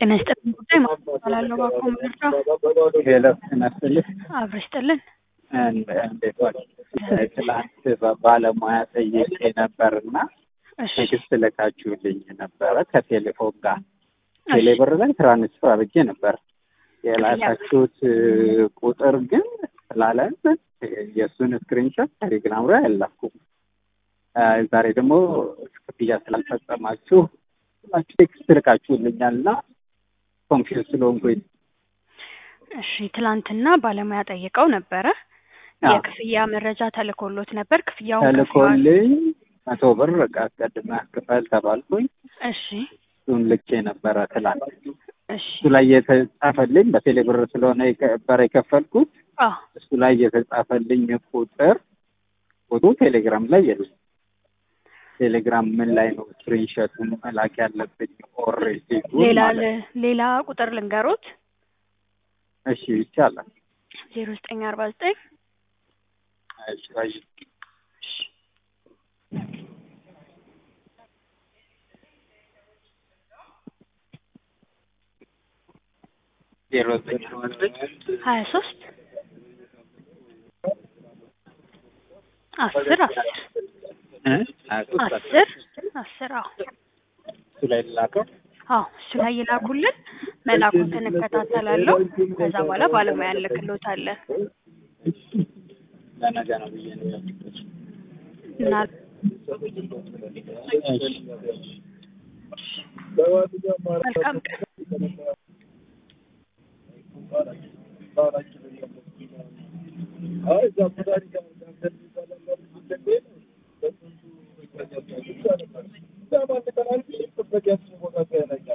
ጤና ይስጥልን ጉዳይ ማስተላለሁ ባኮ ምርጫ ሄሎ ይመስልህ አብረ ይስጥልን። እንዴት ዋል? ትላንት ባለሙያ ጠይቄ ነበርና እሺ ቴክስት ልካችሁልኝ ነበረ ከቴሌፎን ጋር ቴሌብር ላይ ትራንስፈር አድርጌ ነበር። የላካችሁት ቁጥር ግን ስላለን የእሱን ስክሪንሾት ቴሌግራም ላይ አላኩም። ዛሬ ደግሞ ክፍያ ስላልፈጸማችሁ ሁላችሁ ቴክስት ልካችሁልኛል እና ኮንፊውዝ ስለሆንኩኝ እሺ ትላንትና ባለሙያ ጠይቀው ነበረ። አዎ። የክፍያ መረጃ ተልኮሎት ነበር። ክፍያውን ከፍለዋል? ተልኮልኝ መቶ ብር ዕቃ አስቀድመህ ክፈል ተባልኩኝ። እሺ እሱን ልኬ ነበረ ትላንት። እሺ እሱ ላይ የተጻፈልኝ በቴሌ ብር ስለሆነ የነበረ የከፈልኩት አዎ እሱ ላይ የተጻፈልኝ ቁጥር ፎቶ ቴሌግራም ላይ የለም። ቴሌግራም ምን ላይ ነው ስክሪንሾቱን መላክ ያለብኝ? ኦሬዲ ሌላ ል- ሌላ ቁጥር ልንገሮት እሺ ይቻላል። ዜሮ ዘጠኝ አርባ ዘጠኝ እሺ አይ ዜሮ ዘጠኝ አርባ ዘጠኝ ሀያ ሶስት አስር አስር እ ሀያ ሦስት አስር አስር አዎ እሱ ላይ ላከው አዎ እሱ ላይ ይላኩልን። መላኩትን እከታተላለሁ። ከዛ በኋላ ባለሙያ እንልክሎታለን ለነገ ነው ብዬ ነው ያልኩት። እና መልካም ቀን Ay,